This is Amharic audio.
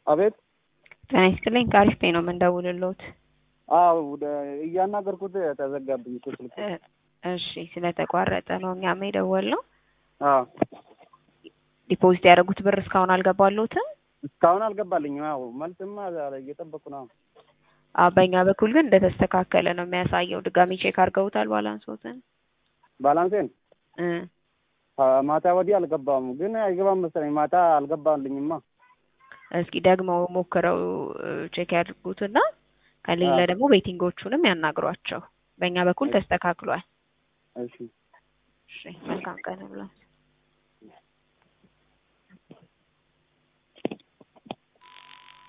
አቤት ጤና ይስጥልኝ ከአሪፍ ፔ ነው የምንደውልልዎት። አዎ ወደ እያናገርኩት ተዘጋብኝ እኮ ስልክ። እ- እሺ ስለተቋረጠ ነው እኛም የደወልነው። አዎ ዲፖዚት ያደረጉት ብር እስካሁን አልገባልዎትም? እስካሁን አልገባልኝም። አዎ መልስማ እየጠበቁ ነው። አዎ በእኛ በኩል ግን እንደተስተካከለ ነው የሚያሳየው። ድጋሚ ቼክ አድርገውታል ባላንሶትን? ባላንሴን እ ማታ ወዲህ አልገባም፣ ግን አይገባም መሰለኝ። ማታ አልገባልኝማ። እስኪ ደግሞ ሞክረው ቼክ ያድርጉትና ከሌለ አዎ። ደግሞ ቤቲንጎቹንም ያናግሯቸው። በእኛ በኩል ተስተካክሏል። እሺ እሺ መልካም ቀን ብሏል።